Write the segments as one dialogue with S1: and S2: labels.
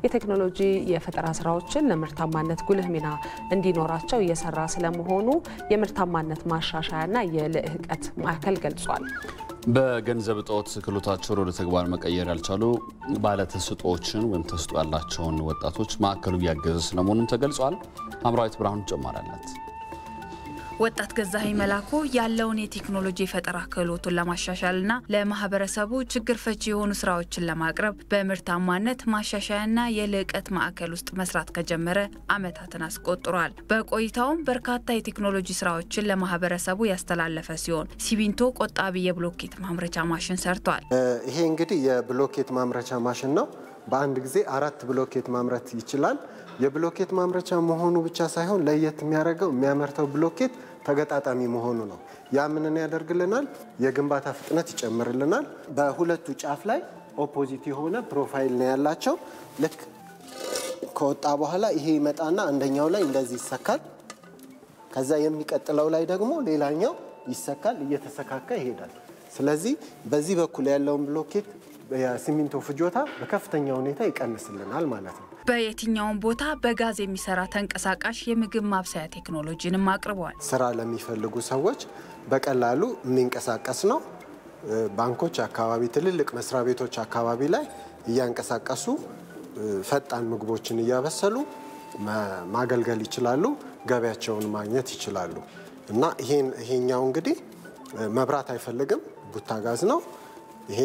S1: የቴክኖሎጂ የፈጠራ ስራዎችን ለምርታማነት ጉልህ ሚና እንዲኖራቸው እየሰራ ስለመሆኑ የምርታማነት ማሻሻያና የልህቀት ማዕከል ገልጿል።
S2: በገንዘብ እጦት ክህሎታቸውን ወደ ተግባር መቀየር ያልቻሉ ባለተሰጥኦዎችን ወይም ተሰጥኦ ያላቸውን ወጣቶች ማዕከሉ እያገዘ ስለመሆኑም ተገልጿል። አምራዊት ብርሃኑ ተጨማሪ አላት።
S3: ወጣት ገዛኸኝ መላኩ ያለውን የቴክኖሎጂ የፈጠራ ክህሎቱን ለማሻሻልና ለማህበረሰቡ ችግር ፈቺ የሆኑ ስራዎችን ለማቅረብ በምርታማነት ማሻሻያና የልዕቀት ማዕከል ውስጥ መስራት ከጀመረ ዓመታትን አስቆጥሯል። በቆይታውም በርካታ የቴክኖሎጂ ስራዎችን ለማህበረሰቡ ያስተላለፈ ሲሆን ሲሚንቶ ቆጣቢ የብሎኬት ማምረቻ ማሽን ሰርቷል።
S4: ይሄ እንግዲህ የብሎኬት ማምረቻ ማሽን ነው። በአንድ ጊዜ አራት ብሎኬት ማምረት ይችላል። የብሎኬት ማምረቻ መሆኑ ብቻ ሳይሆን ለየት የሚያደርገው የሚያመርተው ብሎኬት ተገጣጣሚ መሆኑ ነው። ያ ምንን ያደርግልናል? የግንባታ ፍጥነት ይጨምርልናል። በሁለቱ ጫፍ ላይ ኦፖዚት የሆነ ፕሮፋይል ነው ያላቸው። ልክ ከወጣ በኋላ ይሄ ይመጣና አንደኛው ላይ እንደዚህ ይሰካል። ከዛ የሚቀጥለው ላይ ደግሞ ሌላኛው ይሰካል፣ እየተሰካካ ይሄዳል። ስለዚህ በዚህ በኩል ያለውን ብሎኬት የሲሚንቶ ፍጆታ በከፍተኛ ሁኔታ ይቀንስልናል ማለት ነው።
S3: በየትኛውም ቦታ በጋዝ የሚሰራ ተንቀሳቃሽ የምግብ ማብሰያ ቴክኖሎጂንም አቅርበዋል።
S4: ስራ ለሚፈልጉ ሰዎች በቀላሉ የሚንቀሳቀስ ነው። ባንኮች አካባቢ፣ ትልልቅ መስሪያ ቤቶች አካባቢ ላይ እያንቀሳቀሱ ፈጣን ምግቦችን እያበሰሉ ማገልገል ይችላሉ። ገበያቸውን ማግኘት ይችላሉ። እና ይሄኛው እንግዲህ መብራት አይፈልግም፣ ቡታ ጋዝ ነው ይሄ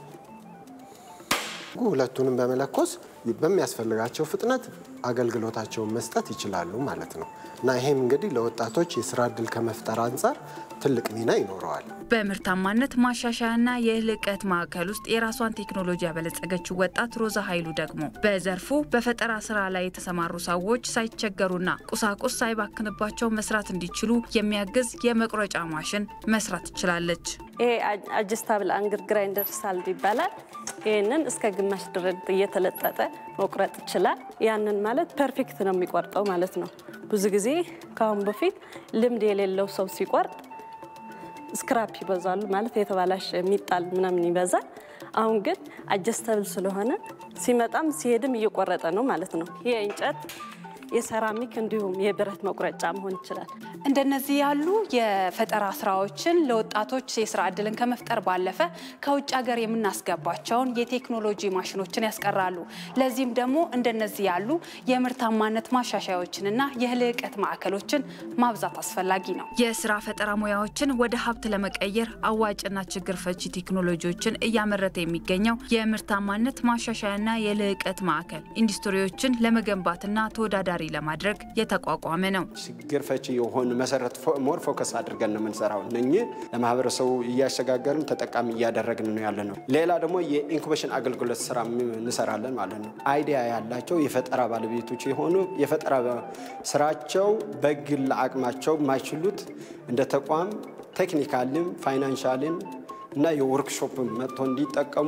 S4: ሁለቱንም በመለኮስ በሚያስፈልጋቸው ፍጥነት አገልግሎታቸውን መስጠት ይችላሉ ማለት ነው እና ይሄም እንግዲህ ለወጣቶች የስራ እድል ከመፍጠር አንጻር ትልቅ ሚና ይኖረዋል።
S3: በምርታማነት ማሻሻያና የልዕቀት ማዕከል ውስጥ የራሷን ቴክኖሎጂ ያበለጸገችው ወጣት ሮዛ ኃይሉ ደግሞ በዘርፉ በፈጠራ ስራ ላይ የተሰማሩ ሰዎች ሳይቸገሩና ቁሳቁስ ሳይባክንባቸው መስራት እንዲችሉ የሚያግዝ የመቁረጫ ማሽን መስራት ትችላለች።
S5: ይሄ አጀስታብል አንግር ግራይንደር ሳልድ ይባላል። ይህንን እስከ ግማሽ ድረስ እየተለጠጠ መቁረጥ ይችላል። ያንን ማለት ፐርፌክት ነው የሚቆርጠው ማለት ነው። ብዙ ጊዜ ከአሁን በፊት ልምድ የሌለው ሰው ሲቆርጥ ስክራፕ ይበዛሉ ማለት የተባላሽ የሚጣል ምናምን ይበዛል። አሁን ግን አጀስተብል ስለሆነ ሲመጣም ሲሄድም እየቆረጠ ነው ማለት ነው። ይህ እንጨት የሰራሚክ እንዲሁም የብረት መቁረጫ መሆን ይችላል።
S6: እንደነዚህ ያሉ የፈጠራ ስራዎችን ለወጣቶች የስራ እድልን ከመፍጠር ባለፈ ከውጭ ሀገር የምናስገባቸውን የቴክኖሎጂ ማሽኖችን ያስቀራሉ። ለዚህም ደግሞ እንደነዚህ ያሉ የምርታማነት ማሻሻያዎችንና የልዕቀት ማዕከሎችን ማብዛት አስፈላጊ ነው።
S3: የስራ ፈጠራ ሙያዎችን ወደ ሀብት ለመቀየር አዋጭና ችግር ፈቺ ቴክኖሎጂዎችን እያመረተ የሚገኘው የምርታማነት ማሻሻያና የልዕቀት ማዕከል ኢንዱስትሪዎችን ለመገንባትና ተወዳዳሪ ለማድረግ የተቋቋመ ነው።
S7: ችግር ፈቺ የሆኑ መሰረት ሞር ፎከስ አድርገን ነው የምንሰራው። እነኚህ ለማህበረሰቡ እያሸጋገርን ተጠቃሚ እያደረግን ነው ያለ ነው። ሌላ ደግሞ የኢንኩቤሽን አገልግሎት ስራ እንሰራለን ማለት ነው። አይዲያ ያላቸው የፈጠራ ባለቤቶች የሆኑ የፈጠራ ስራቸው በግል አቅማቸው የማይችሉት እንደ ተቋም ቴክኒካልም ፋይናንሻልም እና የወርክሾፕ መጥቶ እንዲጠቀሙ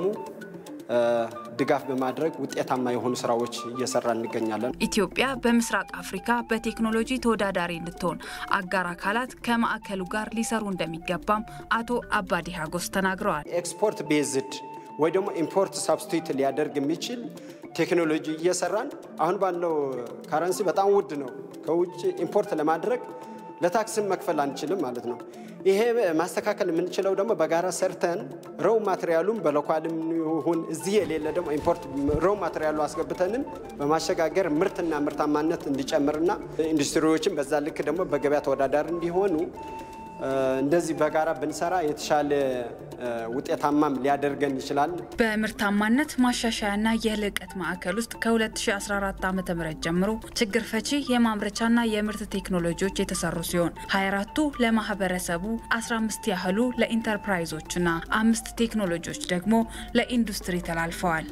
S7: ድጋፍ በማድረግ ውጤታማ የሆኑ ስራዎች እየሰራ እንገኛለን።
S3: ኢትዮጵያ በምስራቅ አፍሪካ በቴክኖሎጂ ተወዳዳሪ እንድትሆን አጋር አካላት ከማዕከሉ ጋር ሊሰሩ እንደሚገባም አቶ አባዲ ሀጎስ ተናግረዋል።
S7: ኤክስፖርት ቤዝድ ወይ ደግሞ ኢምፖርት ሳብስቲቱት ሊያደርግ የሚችል ቴክኖሎጂ እየሰራን አሁን ባለው ካረንሲ በጣም ውድ ነው። ከውጭ ኢምፖርት ለማድረግ ለታክስም መክፈል አንችልም ማለት ነው። ይሄ ማስተካከል የምንችለው ደግሞ በጋራ ሰርተን ሮው ማቴሪያሉም በሎካልም ይሁን እዚህ የሌለ ደግሞ ኢምፖርት ሮው ማቴሪያሉ አስገብተንም በማሸጋገር ምርትና ምርታማነት እንዲጨምርና ኢንዱስትሪዎችን በዛ ልክ ደግሞ በገበያ ተወዳዳሪ እንዲሆኑ እንደዚህ በጋራ ብንሰራ የተሻለ ውጤታማም ሊያደርገን ይችላል።
S3: በምርታማነት ማሻሻያና የልዕቀት ማዕከል ውስጥ ከ2014 ዓ ም ጀምሮ ችግር ፈቺ የማምረቻና የምርት ቴክኖሎጂዎች የተሰሩ ሲሆን 24ቱ ለማህበረሰቡ፣ 15 ያህሉ ለኢንተርፕራይዞችና አምስት ቴክኖሎጂዎች ደግሞ ለኢንዱስትሪ ተላልፈዋል።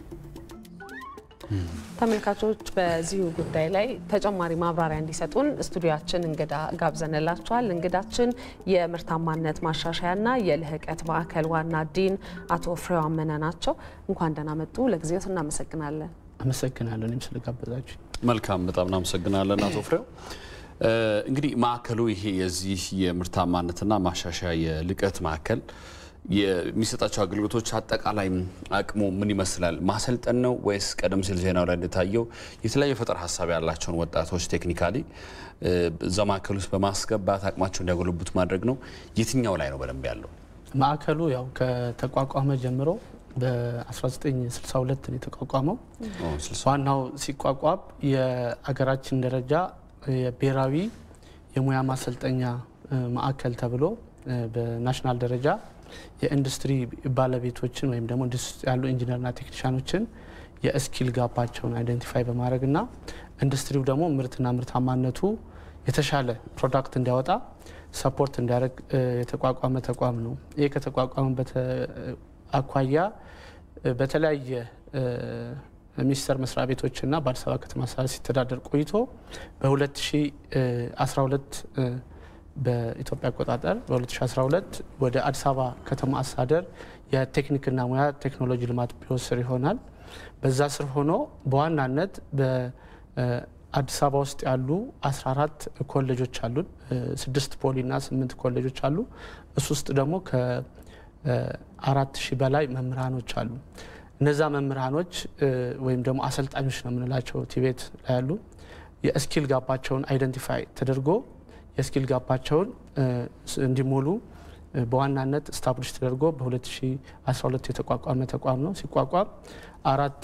S1: ተመልካቾች በዚሁ ጉዳይ ላይ ተጨማሪ ማብራሪያ እንዲሰጡን ስቱዲያችን እንግዳ ጋብዘንላቸዋል። እንግዳችን የምርታማነት ማሻሻያና የልህቀት ማዕከል ዋና ዲን አቶ ፍሬው አመነ ናቸው። እንኳን ደህና መጡ። ለጊዜው እናመሰግናለን።
S8: አመሰግናለሁ እኔም ስለጋበዛችሁ።
S2: መልካም፣ በጣም እናመሰግናለን አቶ ፍሬው። እንግዲህ ማዕከሉ ይሄ የዚህ የምርታማነትና ማሻሻያ የልቀት ማዕከል የሚሰጣቸው አገልግሎቶች አጠቃላይ አቅሙ ምን ይመስላል? ማሰልጠን ነው ወይስ ቀደም ሲል ዜናው ላይ እንደታየው የተለያዩ ፈጠራ ሀሳብ ያላቸውን ወጣቶች ቴክኒካሊ እዛ ማዕከል ውስጥ በማስገባት አቅማቸው እንዲያጎለብቱ ማድረግ ነው? የትኛው ላይ ነው በደንብ ያለው?
S8: ማዕከሉ ያው ከተቋቋመ ጀምሮ በ1962 ነው የተቋቋመው። ዋናው ሲቋቋም የአገራችን ደረጃ የብሔራዊ የሙያ ማሰልጠኛ ማዕከል ተብሎ በናሽናል ደረጃ የኢንዱስትሪ ባለቤቶችን ወይም ደግሞ ኢንዱስትሪ ያሉ ኢንጂነርና ቴክኒሻኖችን የስኪል ጋባቸውን አይደንቲፋይ በማድረግና ኢንዱስትሪው ደግሞ ምርትና ምርታማነቱ የተሻለ ፕሮዳክት እንዲያወጣ ሰፖርት እንዲያደርግ የተቋቋመ ተቋም ነው። ይህ ከተቋቋመበት አኳያ በተለያየ ሚኒስቴር መስሪያ ቤቶችና በአዲስ አበባ ከተማ አስተዳደር ሲተዳደር ቆይቶ በ2012 በኢትዮጵያ አቆጣጠር በ2012 ወደ አዲስ አበባ ከተማ አስተዳደር የቴክኒክና ሙያ ቴክኖሎጂ ልማት ቢሮ ስር ይሆናል። በዛ ስር ሆኖ በዋናነት በአዲስ አበባ ውስጥ ያሉ 14 ኮሌጆች አሉን። ስድስት ፖሊና ስምንት ኮሌጆች አሉ። እሱ ውስጥ ደግሞ ከአራት ሺህ በላይ መምህራኖች አሉ። እነዛ መምህራኖች ወይም ደግሞ አሰልጣኞች ነው የምንላቸው ቲቤት ላይ ያሉ የስኪል ጋባቸውን አይደንቲፋይ ተደርጎ የስኪል ጋባቸውን እንዲሞሉ በዋናነት ስታብሊሽ ተደርጎ በ2012 የተቋቋመ ተቋም ነው። ሲቋቋም አራት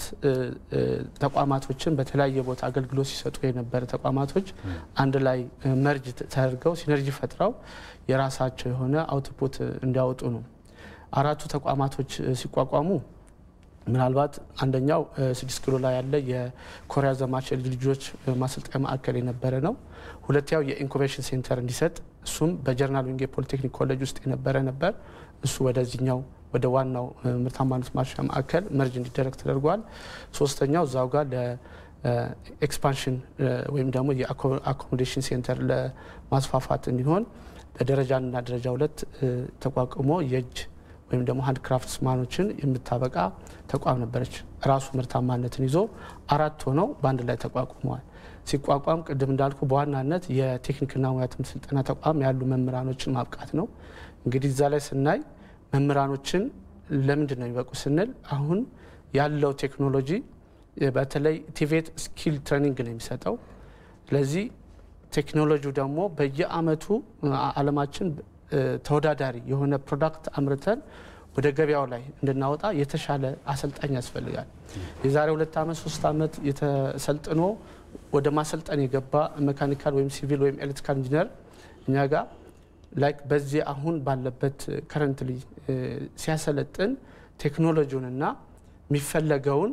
S8: ተቋማቶችን በተለያየ ቦታ አገልግሎት ሲሰጡ የነበረ ተቋማቶች አንድ ላይ መርጅ ተደርገው ሲነርጂ ፈጥረው የራሳቸው የሆነ አውትፑት እንዲያወጡ ነው። አራቱ ተቋማቶች ሲቋቋሙ ምናልባት አንደኛው ስድስት ኪሎ ላይ ያለ የኮሪያ ዘማች የልጅ ልጆች ማሰልጠኛ ማዕከል የነበረ ነው። ሁለተኛው የኢንኩቤሽን ሴንተር እንዲሰጥ እሱም በጀርናል ዊንጌ ፖሊቴክኒክ ኮሌጅ ውስጥ የነበረ ነበር። እሱ ወደዚህኛው ወደ ዋናው ምርታማነት ማሻሻያ ማዕከል መርጅ እንዲደረግ ተደርጓል። ሶስተኛው እዛው ጋር ለኤክስፓንሽን ወይም ደግሞ የአኮሞዴሽን ሴንተር ለማስፋፋት እንዲሆን በደረጃ አንድና ደረጃ ሁለት ተቋቁሞ የእጅ ወይም ደግሞ ሀንድ ክራፍትስ ማኖችን የምታበቃ ተቋም ነበረች። ራሱ ምርታማነትን ይዞ አራት ሆነው በአንድ ላይ ተቋቁመዋል። ሲቋቋም ቅድም እንዳልኩ በዋናነት የቴክኒክና ሙያ ትምህርት ስልጠና ተቋም ያሉ መምህራኖችን ማብቃት ነው። እንግዲህ እዛ ላይ ስናይ መምህራኖችን ለምንድን ነው የሚበቁ ስንል አሁን ያለው ቴክኖሎጂ በተለይ ቲቬት ስኪል ትሬኒንግ ነው የሚሰጠው። ስለዚህ ቴክኖሎጂው ደግሞ በየአመቱ አለማችን ተወዳዳሪ የሆነ ፕሮዳክት አምርተን ወደ ገበያው ላይ እንድናወጣ የተሻለ አሰልጣኝ ያስፈልጋል። የዛሬ ሁለት ዓመት ሶስት ዓመት የተሰልጥኖ ወደ ማሰልጠን የገባ ሜካኒካል ወይም ሲቪል ወይም ኤሌክትሪካል ኢንጂነር እኛ ጋር ላይክ በዚህ አሁን ባለበት ከረንትሊ ሲያሰለጥን ቴክኖሎጂውንና የሚፈለገውን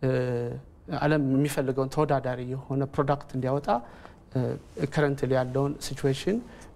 S8: ዓለም የሚፈልገውን ተወዳዳሪ የሆነ ፕሮዳክት እንዲያወጣ ከረንትሊ ያለውን ሲቹዌሽን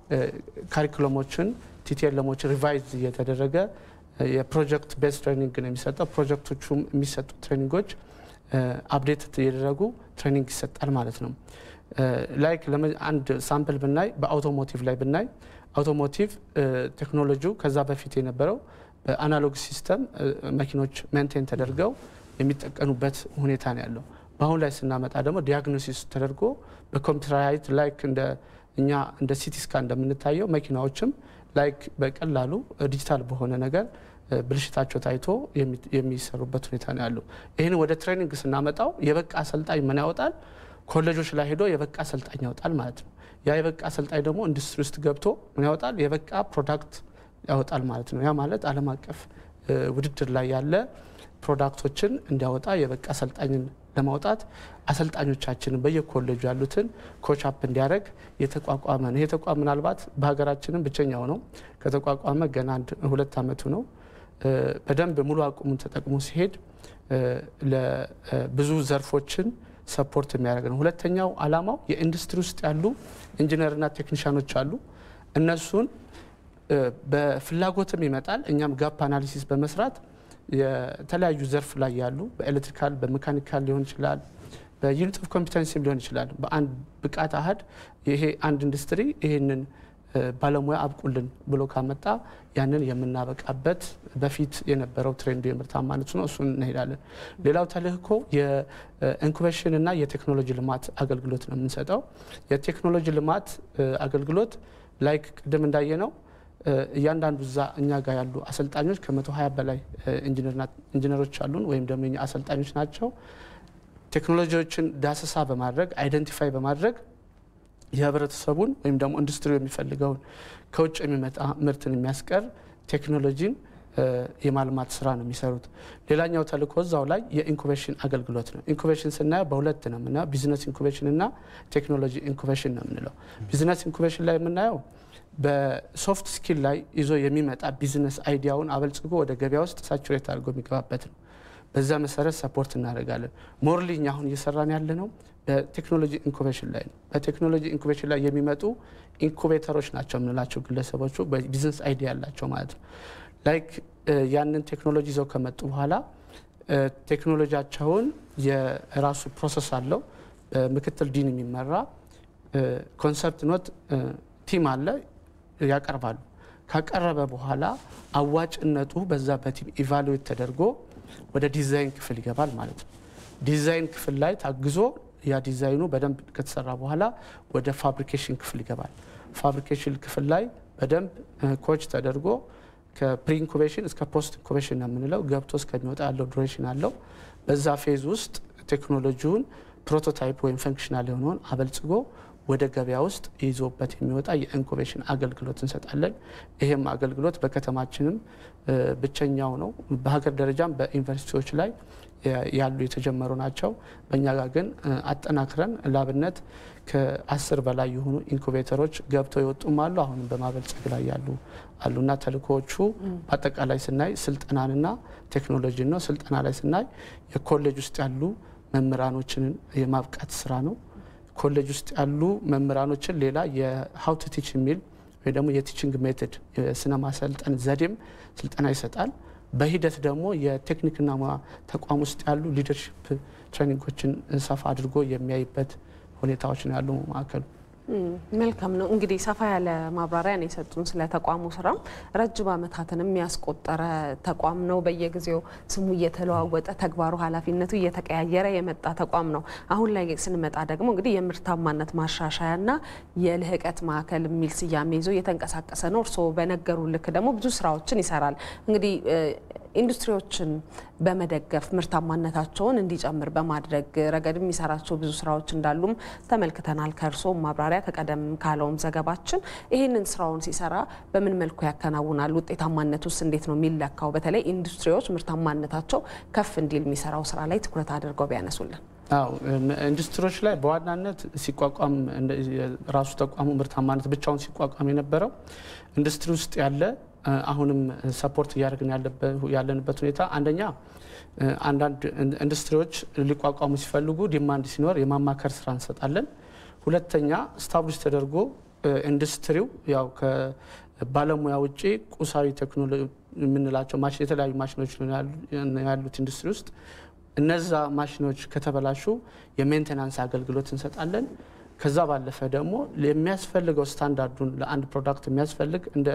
S8: ካሪኩለሞችን ቲቲኤልሞችን ሪቫይዝ እየተደረገ የፕሮጀክት ቤዝ ትሬኒንግ ነው የሚሰጠው። ፕሮጀክቶቹም የሚሰጡ ትሬኒንጎች አፕዴት እየደረጉ ትሬኒንግ ይሰጣል ማለት ነው። ላይክ አንድ ሳምፕል ብናይ በአውቶሞቲቭ ላይ ብናይ አውቶሞቲቭ ቴክኖሎጂው ከዛ በፊት የነበረው በአናሎግ ሲስተም መኪኖች ሜንቴን ተደርገው የሚጠቀኑበት ሁኔታ ነው ያለው። በአሁን ላይ ስናመጣ ደግሞ ዲያግኖሲስ ተደርጎ በኮምፒውተራይት ላይክ እንደ እኛ እንደ ሲቲ ስካን እንደምንታየው መኪናዎችም ላይክ በቀላሉ ዲጂታል በሆነ ነገር ብልሽታቸው ታይቶ የሚሰሩበት ሁኔታ ነው ያለው። ይህን ወደ ትሬኒንግ ስናመጣው የበቃ አሰልጣኝ ምን ያወጣል? ኮሌጆች ላይ ሄዶ የበቃ አሰልጣኝ ያወጣል ማለት ነው። ያ የበቃ አሰልጣኝ ደግሞ ኢንዱስትሪ ውስጥ ገብቶ ምን ያወጣል? የበቃ ፕሮዳክት ያወጣል ማለት ነው። ያ ማለት ዓለም አቀፍ ውድድር ላይ ያለ ፕሮዳክቶችን እንዲያወጣ የበቃ አሰልጣኝን ለማውጣት አሰልጣኞቻችንን በየኮሌጁ ያሉትን ኮቻፕ እንዲያደርግ የተቋቋመ ነው። ይሄ ተቋም ምናልባት በሀገራችንም ብቸኛው ነው። ከተቋቋመ ገና አንድ ሁለት ዓመቱ ነው። በደንብ ሙሉ አቅሙን ተጠቅሞ ሲሄድ ለብዙ ዘርፎችን ሰፖርት የሚያደርግ ነው። ሁለተኛው ዓላማው የኢንዱስትሪ ውስጥ ያሉ ኢንጂነርና ቴክኒሻኖች አሉ። እነሱን በፍላጎትም ይመጣል። እኛም ጋፕ አናሊሲስ በመስራት የተለያዩ ዘርፍ ላይ ያሉ በኤሌክትሪካል በሜካኒካል ሊሆን ይችላል፣ በዩኒት ኦፍ ኮምፒተንሲም ሊሆን ይችላል። በአንድ ብቃት አህድ ይሄ አንድ ኢንዱስትሪ ይህንን ባለሙያ አብቁልን ብሎ ካመጣ ያንን የምናበቃበት በፊት የነበረው ትሬንዱ የምርታማነቱ ነው። እሱን እንሄዳለን። ሌላው ተልእኮ የኢንኩቤሽን እና የቴክኖሎጂ ልማት አገልግሎት ነው የምንሰጠው። የቴክኖሎጂ ልማት አገልግሎት ላይክ ቅድም እንዳየ ነው እያንዳንዱ እዛ እኛ ጋር ያሉ አሰልጣኞች ከመቶ ሀያ በላይ ኢንጂነሮች አሉን ወይም ደግሞ የኛ አሰልጣኞች ናቸው። ቴክኖሎጂዎችን ዳሰሳ በማድረግ አይደንቲፋይ በማድረግ የህብረተሰቡን ወይም ደግሞ ኢንዱስትሪው የሚፈልገውን ከውጭ የሚመጣ ምርትን የሚያስቀር ቴክኖሎጂን የማልማት ስራ ነው የሚሰሩት። ሌላኛው ተልእኮ እዛው ላይ የኢንኩቤሽን አገልግሎት ነው። ኢንኩቤሽን ስናየው በሁለት ነው የምናየው፣ ቢዝነስ ኢንኩቤሽን እና ቴክኖሎጂ ኢንኩቤሽን ነው የምንለው። ቢዝነስ ኢንኩቤሽን ላይ የምናየው በሶፍት ስኪል ላይ ይዞ የሚመጣ ቢዝነስ አይዲያውን አበልጽጎ ወደ ገበያ ውስጥ ሳቹሬት አድርጎ የሚገባበት ነው። በዛ መሰረት ሰፖርት እናደርጋለን። ሞርሊ እኛ አሁን እየሰራን ያለ ነው በቴክኖሎጂ ኢንኩቤሽን ላይ ነው። በቴክኖሎጂ ኢንኩቤሽን ላይ የሚመጡ ኢንኩቤተሮች ናቸው የምንላቸው ግለሰቦቹ በቢዝነስ አይዲያ ያላቸው ማለት ነው። ላይክ ያንን ቴክኖሎጂ ይዘው ከመጡ በኋላ ቴክኖሎጂያቸውን የራሱ ፕሮሰስ አለው። በምክትል ዲን የሚመራ ኮንሰፕት ኖት ቲም አለ፣ ያቀርባሉ። ካቀረበ በኋላ አዋጭነቱ በዛ በቲም ኢቫሉዌት ተደርጎ ወደ ዲዛይን ክፍል ይገባል ማለት ነው። ዲዛይን ክፍል ላይ ታግዞ ያ ዲዛይኑ በደንብ ከተሰራ በኋላ ወደ ፋብሪኬሽን ክፍል ይገባል። ፋብሪኬሽን ክፍል ላይ በደንብ ኮች ተደርጎ ከፕሪ ኢንኩቤሽን እስከ ፖስት ኢንኩቤሽን ነው የምንለው ገብቶ እስከሚወጣ ያለው ዱሬሽን አለው። በዛ ፌዝ ውስጥ ቴክኖሎጂውን ፕሮቶታይፕ ወይም ፈንክሽናል የሆነውን አበልጽጎ ወደ ገበያ ውስጥ ይዞበት የሚወጣ የኢንኩቤሽን አገልግሎት እንሰጣለን። ይህም አገልግሎት በከተማችንም ብቸኛው ነው። በሀገር ደረጃም በዩኒቨርሲቲዎች ላይ ያሉ የተጀመሩ ናቸው። በእኛ ጋር ግን አጠናክረን ላብነት ከአስር በላይ የሆኑ ኢንኩቤተሮች ገብተው የወጡም አሉ። አሁንም በማበልጸግ ላይ ያሉ አሉና ተልእኮዎቹ በአጠቃላይ ስናይ ስልጠናንና ቴክኖሎጂን ነው። ስልጠና ላይ ስናይ የኮሌጅ ውስጥ ያሉ መምህራኖችን የማብቃት ስራ ነው። ኮሌጅ ውስጥ ያሉ መምህራኖችን ሌላ የሀው ቱ ቲች የሚል ወይ ደግሞ የቲችንግ ሜቶድ የስነ ማሰልጠን ዘዴም ስልጠና ይሰጣል። በሂደት ደግሞ የቴክኒክና ሙያ ተቋም ውስጥ ያሉ ሊደርሽፕ ትሬኒንጎችን ሰፋ አድርጎ የሚያይበት ሁኔታዎች ነው ያሉ ማዕከሉ።
S1: መልካም ነው እንግዲህ ሰፋ ያለ ማብራሪያ ነው የሰጡን ስለ ተቋሙ ስራም ረጅም ዓመታትን የሚያስቆጠረ ተቋም ነው። በየጊዜው ስሙ እየተለዋወጠ ተግባሩ፣ ኃላፊነቱ እየተቀያየረ የመጣ ተቋም ነው። አሁን ላይ ስንመጣ ደግሞ እንግዲህ የምርታማነት ማሻሻያና የልህቀት ማዕከል የሚል ስያሜ ይዞ እየተንቀሳቀሰ ነው። እርስዎ በነገሩ ልክ ደግሞ ብዙ ስራዎችን ይሰራል። እንግዲህ ኢንዱስትሪዎችን በመደገፍ ምርታማነታቸውን እንዲጨምር በማድረግ ረገድ የሚሰራቸው ብዙ ስራዎች እንዳሉም ተመልክተናል። ከእርስዎም ማብራሪያ ከቀደም ካለውም ዘገባችን ይህንን ስራውን ሲሰራ በምን መልኩ ያከናውናል? ውጤታማነት ውስጥ እንዴት ነው የሚለካው? በተለይ ኢንዱስትሪዎች ምርታማነታቸው ከፍ እንዲል የሚሰራው ስራ ላይ ትኩረት አድርገው ቢያነሱልን።
S8: አዎ ኢንዱስትሪዎች ላይ በዋናነት ሲቋቋም ራሱ ተቋሙ ምርታማነት ብቻውን ሲቋቋም የነበረው ኢንዱስትሪ ውስጥ ያለ አሁንም ሰፖርት እያደረግን ያለንበት ሁኔታ አንደኛ አንዳንድ ኢንዱስትሪዎች ሊቋቋሙ ሲፈልጉ ዲማንድ ሲኖር የማማከር ስራ እንሰጣለን። ሁለተኛ ስታብሊሽ ተደርጎ ኢንዱስትሪው ያው ከባለሙያ ውጭ ቁሳዊ ቴክኖሎጂ የምንላቸው የተለያዩ ማሽኖች ያሉት ኢንዱስትሪ ውስጥ እነዛ ማሽኖች ከተበላሹ የሜንቴናንስ አገልግሎት እንሰጣለን። ከዛ ባለፈ ደግሞ የሚያስፈልገው ስታንዳርዱን ለአንድ ፕሮዳክት የሚያስፈልግ እንደ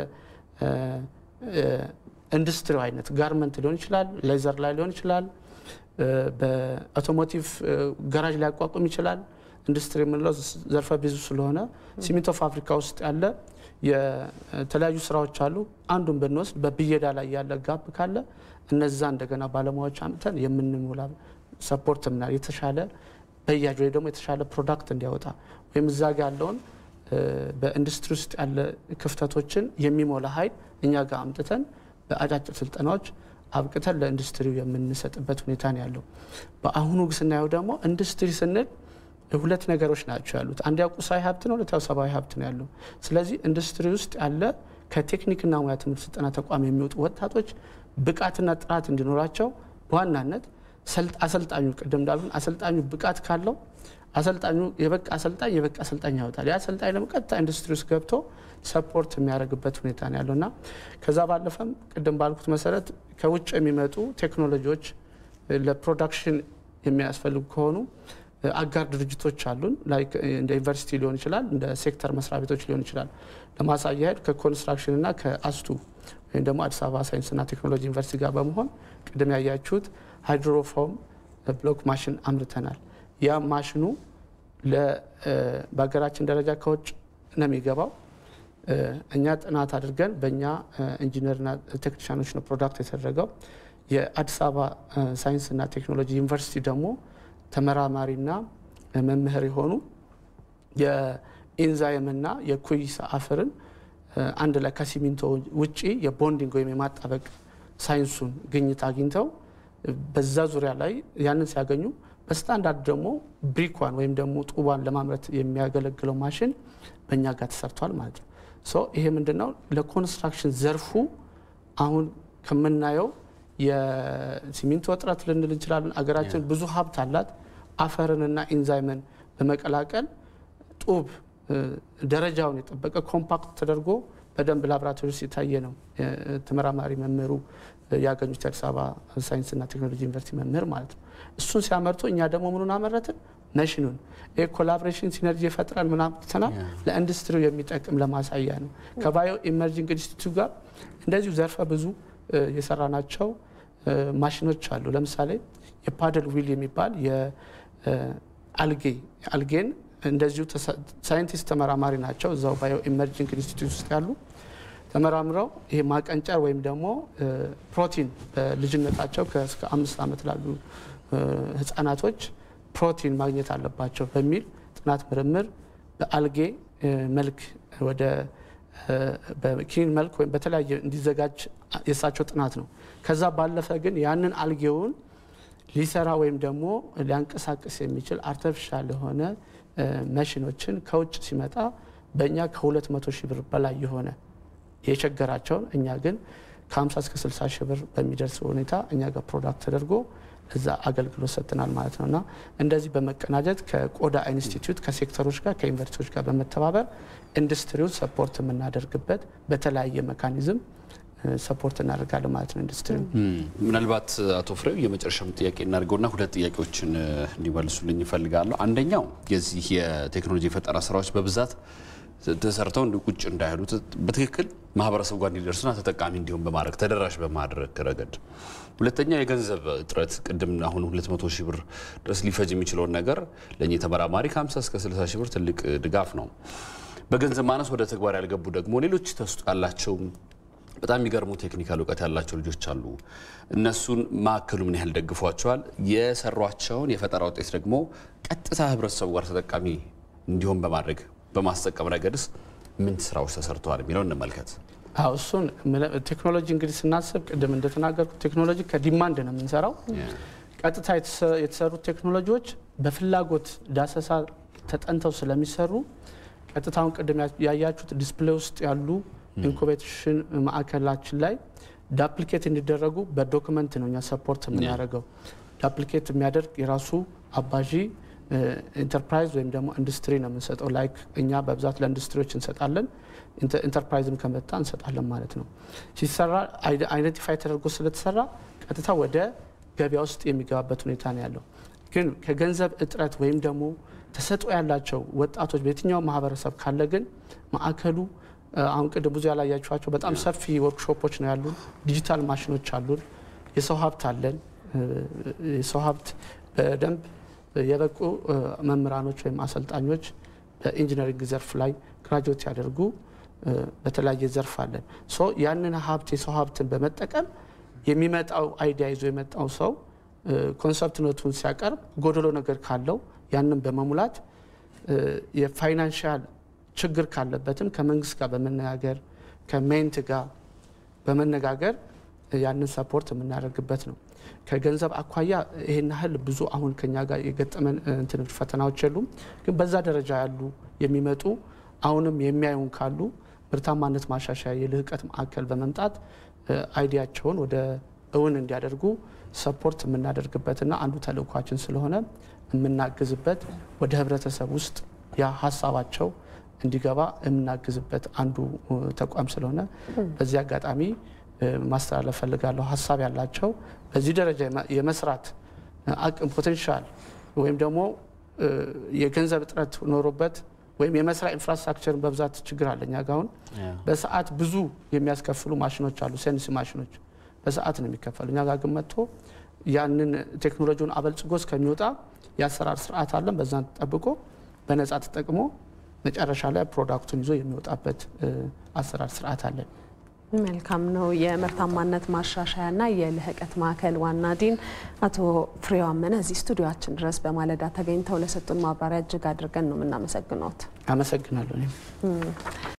S8: ኢንዱስትሪው አይነት ጋርመንት ሊሆን ይችላል፣ ሌዘር ላይ ሊሆን ይችላል፣ በአውቶሞቲቭ ገራጅ ላይ ያቋቁም ይችላል። ኢንዱስትሪ የምንለው ዘርፈ ብዙ ስለሆነ ሲሚንቶ ፋብሪካ ውስጥ ያለ የተለያዩ ስራዎች አሉ። አንዱን ብንወስድ በብየዳ ላይ ያለ ጋፕ ካለ እነዛ እንደገና ባለሙያዎች አምጥተን የምንሞላ ሰፖርት ምናል የተሻለ በያጅ ወይ ደግሞ የተሻለ ፕሮዳክት እንዲያወጣ ወይም እዛ ጋ ያለውን በኢንዱስትሪ ውስጥ ያለ ክፍተቶችን የሚሞላ ኃይል እኛ ጋር አምጥተን በአጫጭር ስልጠናዎች አብቅተን ለኢንዱስትሪው የምንሰጥበት ሁኔታ ነው ያለው። በአሁኑ ስናየው ደግሞ ኢንዱስትሪ ስንል ሁለት ነገሮች ናቸው ያሉት። አንድ ቁሳዊ ሀብት ነው፣ ሁለተኛው ሰብአዊ ሀብት ነው ያለው። ስለዚህ ኢንዱስትሪ ውስጥ ያለ ከቴክኒክና ሙያ ትምህርት ስልጠና ተቋም የሚወጡ ወጣቶች ብቃትና ጥራት እንዲኖራቸው በዋናነት አሰልጣኙ ቅድም እንዳልኩን አሰልጣኙ ብቃት ካለው አሰልጣኙ የበቃ አሰልጣኝ የበቃ አሰልጣኝ ያወጣል። ያ አሰልጣኝ ደግሞ ቀጥታ ኢንዱስትሪ ውስጥ ገብቶ ሰፖርት የሚያደርግበት ሁኔታ ነው ያለው እና ከዛ ባለፈም ቅድም ባልኩት መሰረት ከውጭ የሚመጡ ቴክኖሎጂዎች ለፕሮዳክሽን የሚያስፈልጉ ከሆኑ አጋር ድርጅቶች አሉን። ላይክ እንደ ዩኒቨርሲቲ ሊሆን ይችላል፣ እንደ ሴክተር መስሪያ ቤቶች ሊሆን ይችላል። ለማሳያ ያህል ከኮንስትራክሽን እና ከአስቱ ወይም ደግሞ አዲስ አበባ ሳይንስና ቴክኖሎጂ ዩኒቨርሲቲ ጋር በመሆን ቅድም ያያችሁት ሃይድሮፎም ብሎክ ማሽን አምርተናል። ያ ማሽኑ በሀገራችን ደረጃ ከውጭ ነው የሚገባው። እኛ ጥናት አድርገን በእኛ ኢንጂነርና ቴክኒሻኖች ነው ፕሮዳክት የተደረገው። የአዲስ አበባ ሳይንስና ቴክኖሎጂ ዩኒቨርሲቲ ደግሞ ተመራማሪና መምህር የሆኑ የኢንዛይምና የኩይስ አፈርን አንድ ላይ ከሲሚንቶ ውጪ የቦንዲንግ ወይም የማጣበቅ ሳይንሱን ግኝት አግኝተው በዛ ዙሪያ ላይ ያንን ሲያገኙ በስታንዳርድ ደግሞ ብሪኳን ወይም ደግሞ ጡቧን ለማምረት የሚያገለግለው ማሽን በእኛ ጋር ተሰርቷል ማለት ነው። ሶ ይሄ ምንድነው ለኮንስትራክሽን ዘርፉ አሁን ከምናየው የሲሚንቶ እጥረት ልንል እንችላለን። አገራችን ብዙ ሀብት አላት። አፈርንና ኢንዛይምን በመቀላቀል ጡብ ደረጃውን የጠበቀ ኮምፓክት ተደርጎ በደንብ ላቦራቶሪ ውስጥ የታየ ነው። ተመራማሪ መምህሩ ያገኙት የአዲስ አበባ ሳይንስና ቴክኖሎጂ ዩኒቨርሲቲ መምህር ማለት ነው። እሱን ሲያመርቱ እኛ ደግሞ ምኑን አመረትን? መሽኑን። ይህ ኮላቦሬሽን ሲነርጂ የፈጥረን ምናምትናል ለኢንዱስትሪው የሚጠቅም ለማሳያ ነው። ከባዮ ኢመርጂንግ ኢንስቲትዩት ጋር እንደዚሁ ዘርፈ ብዙ የሰራናቸው ማሽኖች አሉ። ለምሳሌ የፓደል ዊል የሚባል የአልጌ አልጌን እንደዚሁ ሳይንቲስት ተመራማሪ ናቸው። እዛው ባዮ ኢመርጂንግ ኢንስቲትዩት ውስጥ ያሉ ተመራምረው ይሄ ማቀንጨር ወይም ደግሞ ፕሮቲን በልጅነታቸው እስከ አምስት ዓመት ላሉ ህጻናቶች ፕሮቲን ማግኘት አለባቸው በሚል ጥናት ምርምር በአልጌ መልክ ወደ በኪኒን መልክ ወይም በተለያየ እንዲዘጋጅ የእሳቸው ጥናት ነው። ከዛ ባለፈ ግን ያንን አልጌውን ሊሰራ ወይም ደግሞ ሊያንቀሳቅስ የሚችል አርተፊሻል የሆነ መሽኖችን ከውጭ ሲመጣ በእኛ ከ200 ሺህ ብር በላይ የሆነ የቸገራቸውን እኛ ግን ከ50 እስከ 60 ሺህ ብር በሚደርስ ሁኔታ እኛ ጋር ፕሮዳክት ተደርጎ እዛ አገልግሎት ሰጥተናል ማለት ነው። እና እንደዚህ በመቀናጀት ከቆዳ ኢንስቲትዩት ከሴክተሮች ጋር ከዩኒቨርሲቲዎች ጋር በመተባበር ኢንዱስትሪውን ሰፖርት የምናደርግበት በተለያየ መካኒዝም ሰፖርት እናደርጋለን ማለት ነው። ኢንዱስትሪ
S2: ምናልባት አቶ ፍሬው የመጨረሻም ጥያቄ እናድርገውና ሁለት ጥያቄዎችን እንዲመልሱልኝ ይፈልጋለሁ። አንደኛው የዚህ የቴክኖሎጂ የፈጠራ ስራዎች በብዛት ተሰርተው ቁጭ እንዳይሉ በትክክል ማህበረሰቡ ጋር እንዲደርሱና ተጠቃሚ እንዲሆን በማድረግ ተደራሽ በማድረግ ረገድ፣ ሁለተኛው የገንዘብ እጥረት ቅድም አሁን 200 ሺህ ብር ድረስ ሊፈጅ የሚችለውን ነገር ለእኚህ ተመራማሪ ከ50 እስከ 60 ሺህ ብር ትልቅ ድጋፍ ነው። በገንዘብ ማነስ ወደ ተግባር ያልገቡ ደግሞ ሌሎች ተስጦ ያላቸው በጣም የሚገርሙ ቴክኒካል እውቀት ያላቸው ልጆች አሉ። እነሱን ማዕከሉ ምን ያህል ደግፏቸዋል? የሰሯቸውን የፈጠራ ውጤት ደግሞ ቀጥታ ህብረተሰቡ ጋር ተጠቃሚ እንዲሆን በማድረግ በማስጠቀም ረገድስ ምን ስራዎች ተሰርተዋል የሚለው እንመልከት።
S8: አዎ እሱን ቴክኖሎጂ እንግዲህ ስናስብ ቅድም እንደተናገርኩ ቴክኖሎጂ ከዲማንድ ነው የምንሰራው። ቀጥታ የተሰሩት ቴክኖሎጂዎች በፍላጎት ዳሰሳ ተጠንተው ስለሚሰሩ ቀጥታውን ቅድም ያያችሁት ዲስፕሌይ ውስጥ ያሉ ኢንኩቤሽን ማዕከላችን ላይ ዳፕሊኬት እንዲደረጉ በዶክመንት ነው እኛ ሰፖርት የምናደርገው። ዳፕሊኬት የሚያደርግ የራሱ አባዢ ኢንተርፕራይዝ ወይም ደግሞ ኢንዱስትሪ ነው የምንሰጠው። ላይክ እኛ በብዛት ለኢንዱስትሪዎች እንሰጣለን፣ ኢንተርፕራይዝም ከመጣ እንሰጣለን ማለት ነው። ሲሰራ አይደንቲፋይ ተደርጎ ስለተሰራ ቀጥታ ወደ ገበያ ውስጥ የሚገባበት ሁኔታ ነው ያለው። ግን ከገንዘብ እጥረት ወይም ደግሞ ተሰጥኦ ያላቸው ወጣቶች በየትኛው ማህበረሰብ ካለ ግን ማዕከሉ አሁን ቅድም ብዙ ያላያችኋቸው በጣም ሰፊ ወርክሾፖች ነው ያሉን። ዲጂታል ማሽኖች አሉን። የሰው ሀብት አለን። የሰው ሀብት በደንብ የበቁ መምህራኖች ወይም አሰልጣኞች በኢንጂነሪንግ ዘርፍ ላይ ግራጁዌት ያደርጉ በተለያየ ዘርፍ አለን። ሶ ያንን ሀብት የሰው ሀብትን በመጠቀም የሚመጣው አይዲያ ይዞ የመጣው ሰው ኮንሰፕት ኖቱን ሲያቀርብ ጎደሎ ነገር ካለው ያንን በመሙላት የፋይናንሻል ችግር ካለበትም ከመንግስት ጋር በመነጋገር ከሜንት ጋር በመነጋገር ያንን ሰፖርት የምናደርግበት ነው። ከገንዘብ አኳያ ይሄን ያህል ብዙ አሁን ከኛ ጋር የገጠመን እንትን ፈተናዎች የሉም። ግን በዛ ደረጃ ያሉ የሚመጡ አሁንም የሚያዩን ካሉ ምርታማነት ማሻሻያ የልህቀት ማዕከል በመምጣት አይዲያቸውን ወደ እውን እንዲያደርጉ ሰፖርት የምናደርግበትና አንዱ ተልእኳችን ስለሆነ የምናግዝበት ወደ ህብረተሰብ ውስጥ ያ ሀሳባቸው እንዲገባ የምናግዝበት አንዱ ተቋም ስለሆነ በዚህ አጋጣሚ ማስተላለፍ ፈልጋለሁ። ሀሳብ ያላቸው በዚህ ደረጃ የመስራት አቅም ፖቴንሻል ወይም ደግሞ የገንዘብ እጥረት ኖሮበት ወይም የመስሪያ ኢንፍራስትራክቸርን በብዛት ችግር አለ። እኛ ጋ አሁን በሰዓት ብዙ የሚያስከፍሉ ማሽኖች አሉ። ሴንስ ማሽኖች በሰዓት ነው የሚከፈሉ። እኛ ጋ ግን መጥቶ ያንን ቴክኖሎጂውን አበልጽጎ እስከሚወጣ የአሰራር ስርዓት አለን። በዛን ጠብቆ በነጻ ተጠቅሞ መጨረሻ ላይ ፕሮዳክቱን ይዞ የሚወጣበት አሰራር ስርዓት አለን።
S1: መልካም ነው። የምርታማነት ማሻሻያና የልህቀት ማዕከል ዋና ዲን አቶ ፍሬው አመነ እዚህ ስቱዲዮችን ድረስ በማለዳ ተገኝተው ለሰጡን ማብራሪያ እጅግ አድርገን ነው የምናመሰግነውት።
S8: አመሰግናለሁ።